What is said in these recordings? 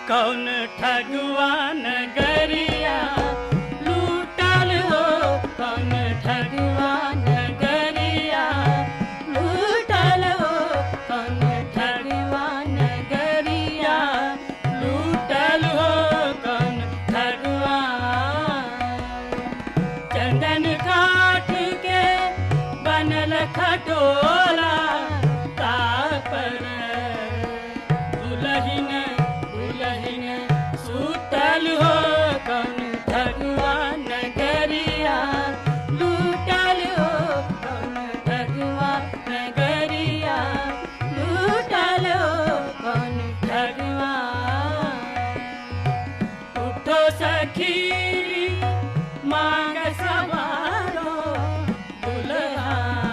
कौन ठगवान गरिया लूटल हो कौन ठगवान गरिया लूटल हो कौन ठगवान गरिया लूटल हो कौन ठगवान चंदन काठ के बनल खटोला तापर दुलहिन दुलहिन सुतल हो कौन भगवान गरिया लूटल हो कौन भगवान गरिया लूटल हो कौन भगवान उठो सखी मांग सवारो दुल्हा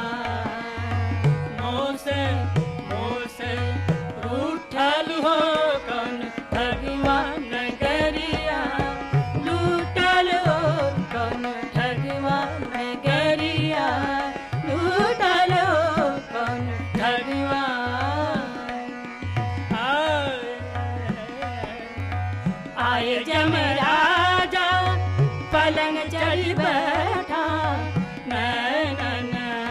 मोसे मोसे उठल हो कौन भगवान गरिया लूटल हो कौन भगवान गरिया लूटल हो कौन भगवान आए जमराजा पलंग चढ़ बैठा नैनन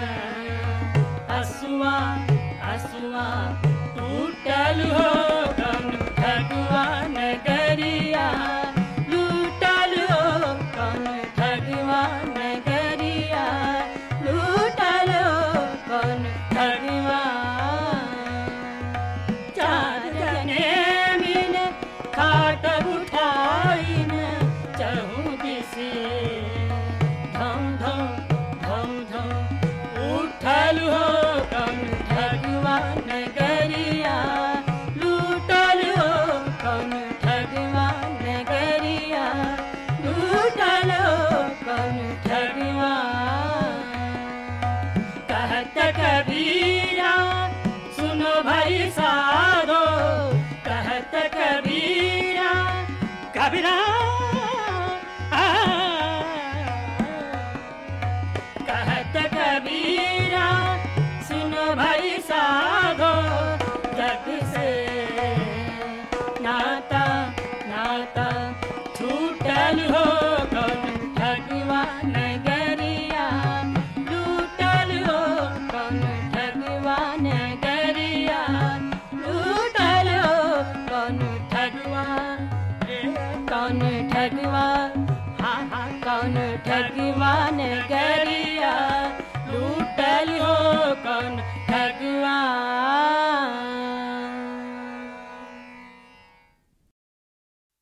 हसुआ हसुआ टूटल हो कौन भगवान गरिया लूटल हो कौन भगवान गरिया लूटल हो कौन भगवान चार जने मिल खाट उठाइन चहु दिसे धम धम धम धम उठल हो कौन भगवान गरिया लूटल हो कौन भगवान गरिया लूटल हो कौन भगवान कहत कबीरा सुनो भाई साधो कहत कबीरा कबीरा आ, कहत कबीरा सुनो भाई साधो जग से नाता नाता छूटल हो कौन भगवान गरिया लूटल हो कौन भगवान गरिया लूटल हो कौन भगवान कौन ठगवान हाँ हाँ कौन ठगवान गरिया लूटल हो कौन